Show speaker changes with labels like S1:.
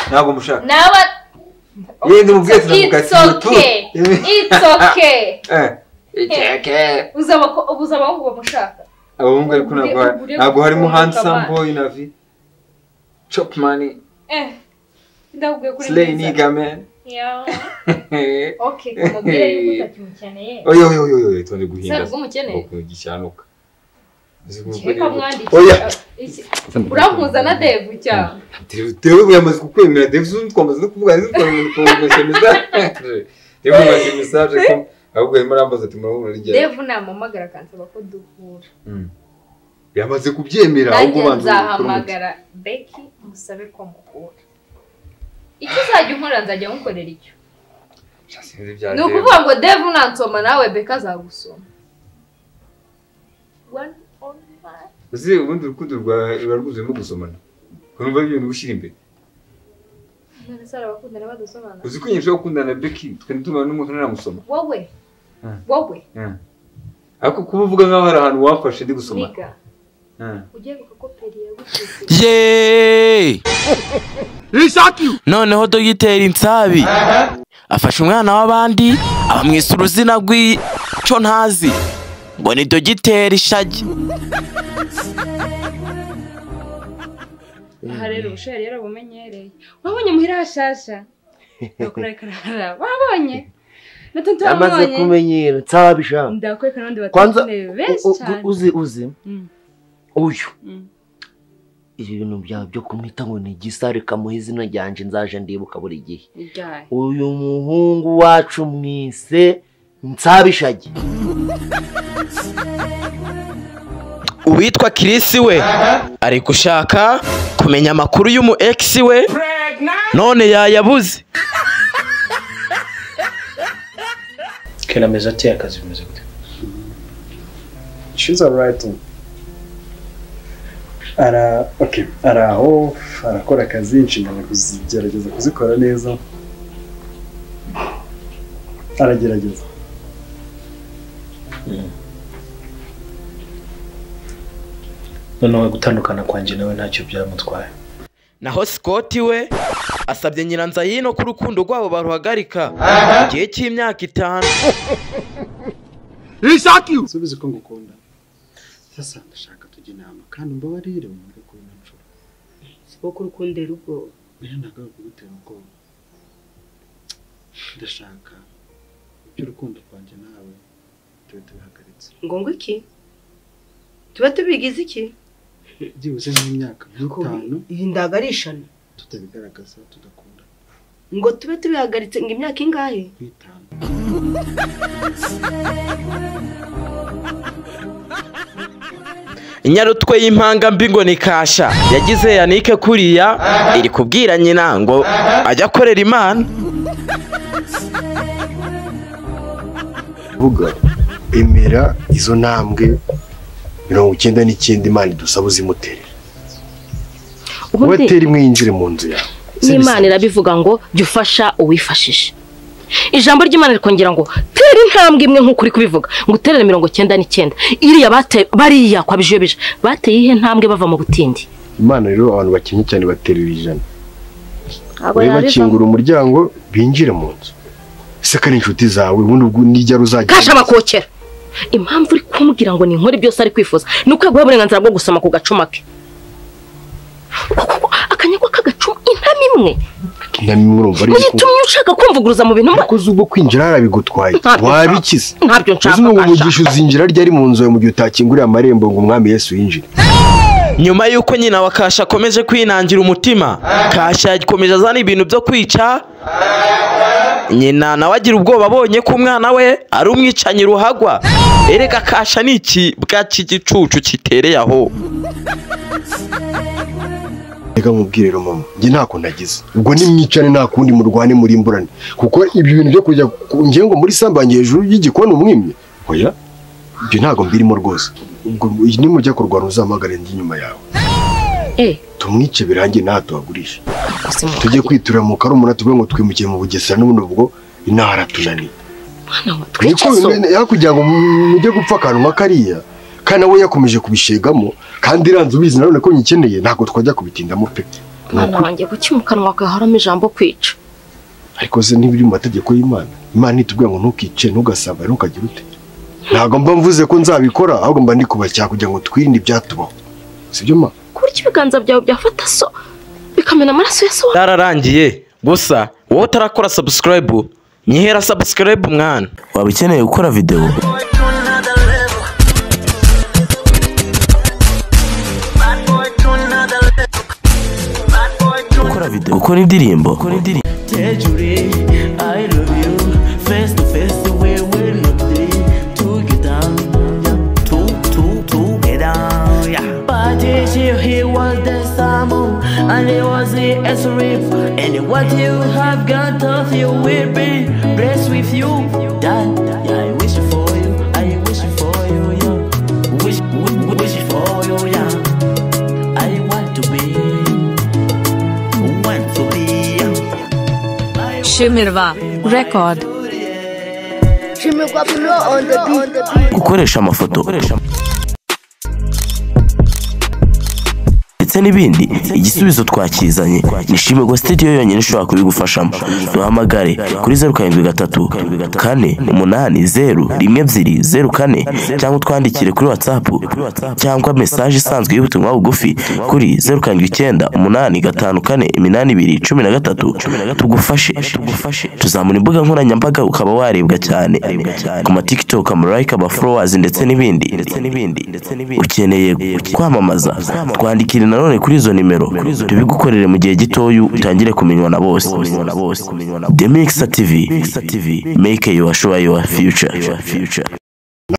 S1: ntabwo mushaka
S2: naba
S1: yewe ndimubwiye
S2: it's
S1: turamukatira
S2: okay it's okay uzaba ko ubuza abahungu bamushaka
S1: abahungu ariko ntabwo hari-
S2: Ugure-
S1: ntabwo harimo
S2: ugure
S1: handsome
S2: ukabana.
S1: boy na vi chopmani
S2: eh ndakubwiye kuri
S1: slay
S2: mwiza
S1: nigame
S2: Yeah. okay kumubwira yuko utakimukeneye
S1: oyo oyo oyo oyo tonde guhinda
S2: Sarwa umukeneye?
S1: ukuntu gishyanuka Uzi
S2: reka
S1: kuko-
S2: mwandike
S1: oya
S2: urampuza na devu cyangwa
S1: dewe yamaze kukwemera dewe zunze twamaze no kuvugana zunze twamaze kumvesha mesaje dewe mubaze mesaje ko ahubwo arimo arambaza ati murabona rigera
S2: devu namuhamagara akansaba ko duhura
S1: yamaze kubyemera ahubwo
S2: nanjye
S1: ubanza kurumuta.
S2: nzahamagara beki musabe ko mukura icyo uzajya unkora nzajya nkukorera icyo
S1: Sha, sinzi ibya
S2: ni
S1: Dave.
S2: ukuvuga ngo devu nansoma nawe beki azagusoma One on one.
S1: uzi ubundi urukundo rwawe ruba rwuzuyemo gusomana ukumva ibintu gushyira imbere
S2: None se hari abakundana badasobanura
S1: uzi ko nyine ushobora gukundana na beki tukajya tumara n'umuntu ntanamusoma
S2: wowe
S1: Hmm.
S2: wowe
S1: Hmm. ariko kuba uvuga nk'aho hari ahantu wafashe ndi gusoma
S2: niga
S1: Hmm.
S2: ugiye gukopera yagushyize
S3: yeee noneho dogiteri nsabi afashe umwana w'abandi abamwisa uruzina rw'icyo ntazi ngo ni dogiteri shagi
S2: aha rero ubusheri yarabumenyereye wabonye muhira hashasha bakwereka rara wabonye na tonto
S4: yamaze
S2: wabonye
S4: kumenyera nsabisha
S2: ndakwereka n'abandi
S4: kwanza
S2: batakeneye benshi
S4: u- u-
S2: cyane
S4: uzi uzi
S2: Mm.
S4: uyu
S2: Mm.
S4: ibi bintu byawe byo kumwita ngo ni igisare kamuha izina ryanje nzaje ndibuka buri gihe
S2: Iryari.
S4: uyu muhungu wacu mwise nsabishage
S3: uwitwa kirisi we ari gushaka kumenya amakuru y'umu egisi we none yayabuze
S5: kera ameze ateye akazi bimeze gute
S6: She's alright. Ara, okay, araho, arakora akazi, inshingano kuzigerageza kuzikora neza. Aragerageza.
S5: noneho gutandukana kwanjye nawe ntacyo byamutwaye
S3: naho sikoti we asabye nyiranzayino ko urukundo rwabo baruhagarika mu gihe cy'imyaka itanu
S6: Subize ko ngukunda. Sasa ndashaka tujye inama kandi mbabarire umwe ko nacura.
S7: kuko urukundera ubwoba
S6: Bene ntabwo kugutera ubwoba. Ndashaka iby'urukundo rwanjye nawe tube tubihagaritse.
S7: ngo ngo iki tuba tubigize iki
S6: Byibuze nk'imyaka nk'itanu
S7: ibi ntabwo ari ishano
S6: tutabigaragaza tudakunda
S7: ngo tube tubihagaritse ngo imyaka ingahe
S6: nk'itanu.
S3: inyarutwe y'impangambi ngo ni kasha yagize yanike kuriya iri kubwira nyina ngo ajya akorera imana
S8: kuvuga emera izo ntambwe mirongo icyenda n'icyenda imana idusaba uzimutere wowe
S9: ubundi
S8: tera imwe yinjire mu nzu yawe
S9: n'imana irabivuga ngo jya ufasha uwifashisha ijambo ry'imana rikongera ngo tera intambwe imwe nk'uko uri kubivuga ngo uterere mirongo icyenda n'icyenda iriya bate- bariya kwa bijobije bateye ihe ntambwe bava mu butindi
S8: imana rero abantu bakennye cyane baterera ijana
S9: abo
S8: wowe
S9: yabivamo
S8: bakingura umuryango binjire mu nzu ese ko ari inshuti zawe ubundi ubwo nijya ruzagira
S9: kasha bakokera impamvu uri kumbwira ngo ni inkore byose ari kwifuza ni uko yaguha uburenganzira bwo gusoma ku gacuma ke Kuko akanyagwa k'agacuma intama imwe
S8: inama imwe urumva ari
S9: uyitumye ushaka kumvuguruza mu bintu mba-
S8: kuko uzi ubwo kwinjira harabigutwaye
S9: Ntabyo
S8: wabikize
S9: ntabyo
S8: uzi
S9: nshaka
S8: ngo ngo
S9: kasha
S8: umugisha uzinjira ryari mu nzu yawe mu gihe utakinguriye amarembo ngo umwami yesu yinjire
S3: nyuma y'uko nyina wa kasha akomeje kwinangira umutima kasha yakomeje azana ibintu byo kwica nyina nawe agira ubwoba abonye ko umwana we ari umwicanyi ruhagwa erega kasha ni ikibwa cy'igicucu kitereye aho
S8: reka nkubwire rero mama njye nta kuntu agize ubwo nimwicane nta kundi murwane murimburane kuko ibyo bintu byo kujya ku ngengo muri sambanyi hejuru y'igikoni umwimye oya ibyo ntabwo mbirimo rwose ubwo nimujya kurwana uzampamagare ndi inyuma yawe
S9: eh
S8: tumwice birangiye ntaha tuhagurishe
S9: gusimuka
S8: tujye kwiturira mu karumuna tuvuge ngo twimukire mu bugesera n'ubundi ubwo inaha haratunaniye
S9: nawe twice
S8: Niko-
S9: so
S8: hakurya ngo mujye gupfa akantu nka kariya kandi nawe yakomeje kubishegamo kandi iranze ubizi nanone ko nyikeneye ntabwo twajya kubitindamo pe
S9: mwana wanjye kuki mu kanwa kawe haramo ijambo kwica
S6: ariko se ntibiri mu mategeko y'imana imana itubwira ngo ntukice ntugasambane ntukagire ute ntabwo mba mvuze ko nzabikora ahubwo mba ndi kubacyaha kugira ngo twirinde ibyatubaho sibyo ma
S9: ku buryo ibiganza byawe byafata so bikamena amaraso ya so wawe.
S3: byararangiye gusa wowe utarakora sabusikarayibu nyihera sabusikarayibu mwana
S8: waba ukeneye gukora videwo gukora videwo gukora indirimbo gukora indirimbo
S10: And it was the SRF And what you have got of you will be blessed with you That yeah, I wish for you I wish for you yeah. Wish, wish, wish for you yeah. I want to be Want to be
S7: Shimirwa Record.
S10: Shimirwa below on the beat, on the beat.
S8: gukoresha amafoto ndetse n'ibindi igisubizo twakizanye nishimiye ko studio yonyine ishobora kubigufashamo duhamagare kuri zeru karindwi gatatu kane umunani zeru rimwe ebyiri zeru kane cyangwa utwandikire kuri whatsapp cyangwa mesaje isanzwe y'ubutumwa bugufi kuri zeru karindwi icyenda umunani gatanu kane iminani ibiri cumi na gatatu tugufashe tuzamura imbuga nkoranyambaga ukaba warebwa cyane ku ma tiktok amalayika aba followers ndetse n'ibindi ukeneye kwamamaza twandikire nanone kuri izo nimero tubigukorere mu gihe gitoya utangire kumenywa na bose The Mixer TV make your sure your future